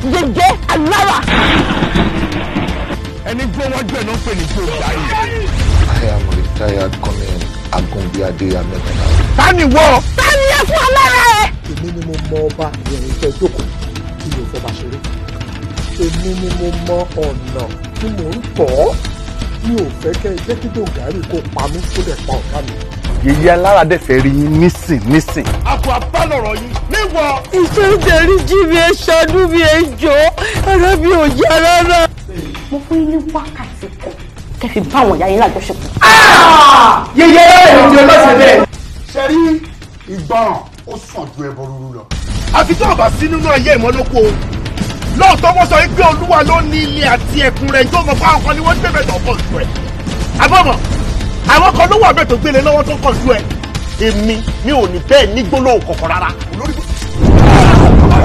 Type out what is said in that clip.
yege alára. ẹni gbọ́ wájú ẹ̀ náà ń pè ní gbó ìdáyé. I am retired Colonel Agunbíadé Amẹ́tọ́lá. tani wọ. tani ẹ fún alára ẹ. èmi ni mo mọ ọba ìrìn ìfẹ́ jókòó tí mi ò fọba ṣeré èmi ni mo mọ ọ̀nà tí mò ń tọ̀ mi ò fẹ́ kẹ́ ẹ jẹ́ kí dògárì kó pa mí kó dẹ̀ pa ọ̀gá mi. yèyé alára dẹ̀ fẹ́ rí yín nísìn nísìn. àpò àbálọ̀rọ̀ yìí níwọ. ìṣe ìdẹ̀rí jí mi ẹ ṣàánú mi ẹ jọ ara mi ò yá rárá. mo fún yín ní wákàtí kan kẹ́ fi bá àwọn ìyá yín lájọṣepọ̀. yẹyẹ èdè ọlọ́sẹ̀ bẹ́ẹ̀. ṣe rí ìgbọràn ó sàn ju ẹbọ rúru lọ. àfi tó o bá sí nínú ayé ìmọ̀lókò o lóòótọ́ wọ́n sọ pé olúwa ló ní ilé àti ẹ̀kún rẹ̀ tó mọ̀ fún àwọn kan ni wọ́n gbé bẹ̀tọ̀ ọkọ̀ ìlú ẹ̀ àbọ̀mọ̀ àwọn kan ló wà bẹ́ẹ̀ tó gbélé lọ́wọ́ tó kọ̀ ìlú ẹ̀ èmi mi ò ní bẹ́ẹ̀ ní gbólóhùn kọ̀ọ̀kan rárá. olórí